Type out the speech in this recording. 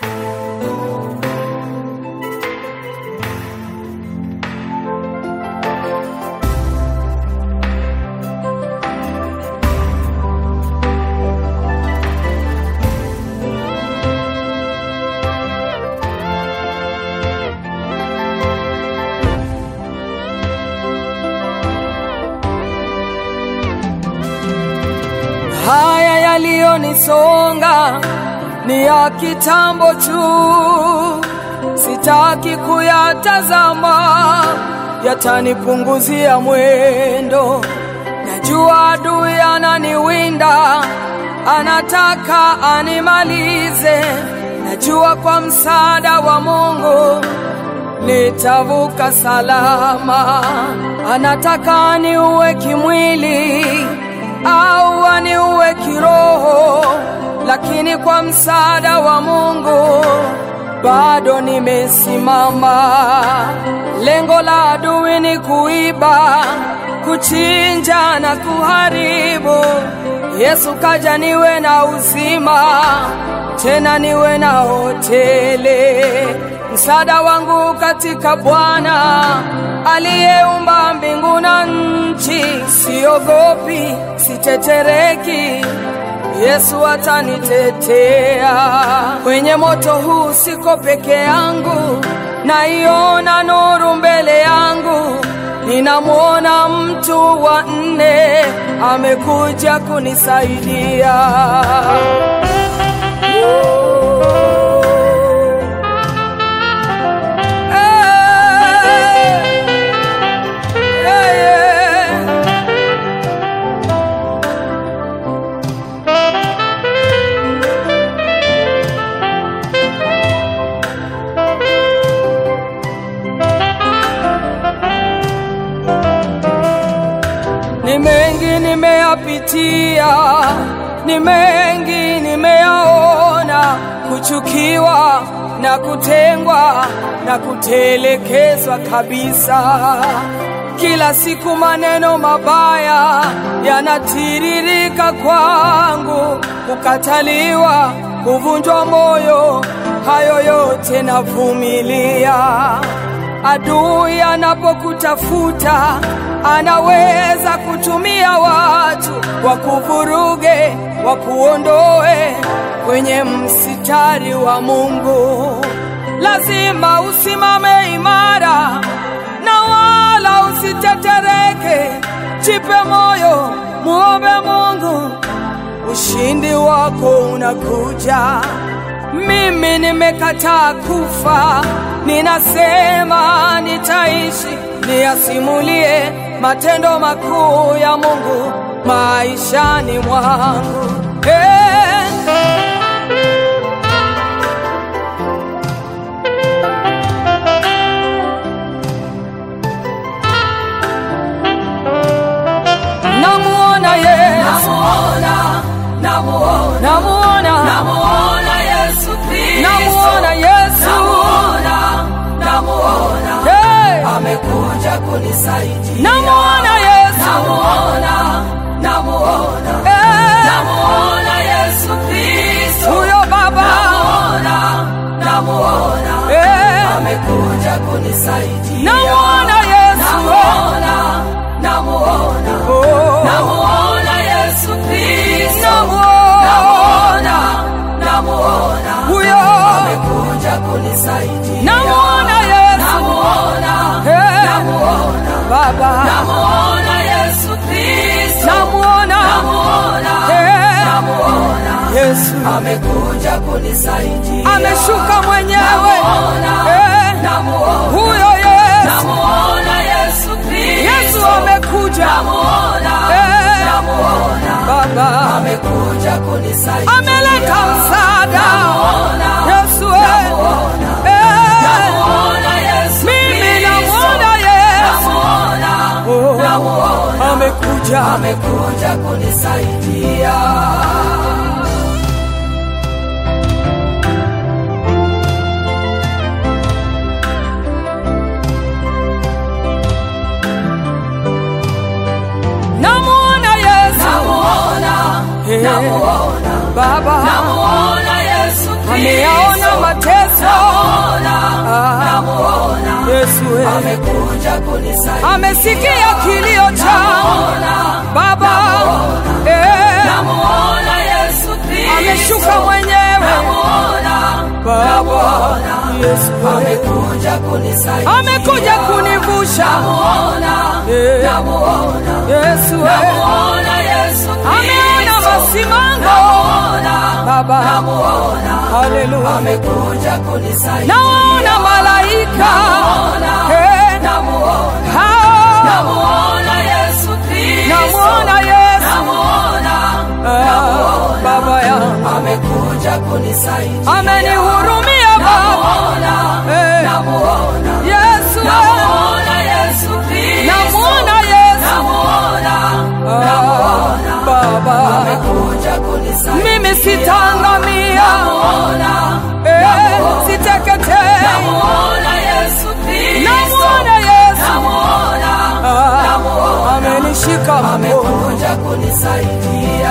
Haya yaliyonisonga ni ya kitambo tu, sitaki kuyatazama, yatanipunguzia mwendo. Najua adui ananiwinda, anataka animalize. Najua kwa msaada wa Mungu nitavuka salama. Anataka aniue kimwili au aniue kiroho, lakini kwa msaada wa Mungu bado nimesimama. Lengo la adui ni kuiba, kuchinja na kuharibu. Yesu kaja niwe na uzima, tena niwe na hotele. Msaada wangu katika Bwana aliyeumba mbingu na nchi. Siogopi, sitetereki, Yesu atanitetea. Kwenye moto huu siko peke yangu, naiona nuru mbele yangu. Ninamwona mtu wa nne amekuja kunisaidia. Ni mengi nimeyapitia, ni mengi nimeyaona, kuchukiwa na kutengwa na kutelekezwa kabisa. Kila siku maneno mabaya yanatiririka kwangu, kukataliwa, kuvunjwa moyo, hayo yote navumilia. Adui anapokutafuta anaweza kutumia watu wakuvuruge, wakuondoe kwenye msitari wa Mungu. Lazima usimame imara na wala usitetereke. Jipe moyo, muombe Mungu, ushindi wako unakuja. Mimi nimekataa kufa, ninasema nitaishi, niyasimulie matendo makuu ya Mungu maishani mwangu. Hey. Namuona Yesu, namuona, namuona, namuona Yesu Kristo, namuona Yesu, namuona, namuona, hey. amekuja kunisaidia. Namuona Yesu, Namuona, namuona, hey. namuona Yesu Kristo, huyo Baba, namuona, namuona, hey. amekuja kunisaidia. namuona Yesu, Namuona, namuona, oh. namuona Yesu Kristo, namuona namuona, namuona, huyo, amekuja kunisaidia. namuona Yesu, Namuona, hey. namuona, Baba, namuona Yesu Kristo, namuona, namuona, hey. namuona, Yesu amekuja kunisaidia. ameshuka mwenyewe, Namuona, hey. namuona, huyo Yesu, namuona Yesu Kristo, Yesu amekuja, namuona, hey. namuona, Baba amekuja kunisaidia. ameleta msaada, Namuona, Yesu eh. namuona, Eh. namuona Yesu mimi Kristo, namuona Yesu, namuona, Oh. namuona, amekuja, amekuja kunisaidia. namuona Yesu, Namuona, Eh. namuona, Baba namuona Yesu ameyaona mateso Ah, namuona Yesu we. amekuja kunisaidia amesikia kilio changu Baba eh, namuona Yesu Kristo ameshuka mwenyewe namuona Baba Yesu we. amekuja kunisaidia amekuja kunivusha namuona eh, namuona Yesu we. namuona Yesu ameona Kristo masimango namuona Baba namuona haleluya amekuja kunisaidia naona malaika eh, namuona hao namuona Yesu Kristo namuona Yesu namuona ah, Baba yangu amekuja kunisaidia amenihurumia Baba namuona eh, namuona Yesu we. namuona Yesu Kristo namuona Yesu namuona ah, Baba amekuja kunisaidia mimi sitangamia namuona eh, siteketei namuona Yesu Kristo namuona Yesu namuona ah, amenishika mkono amekuja kunisaidia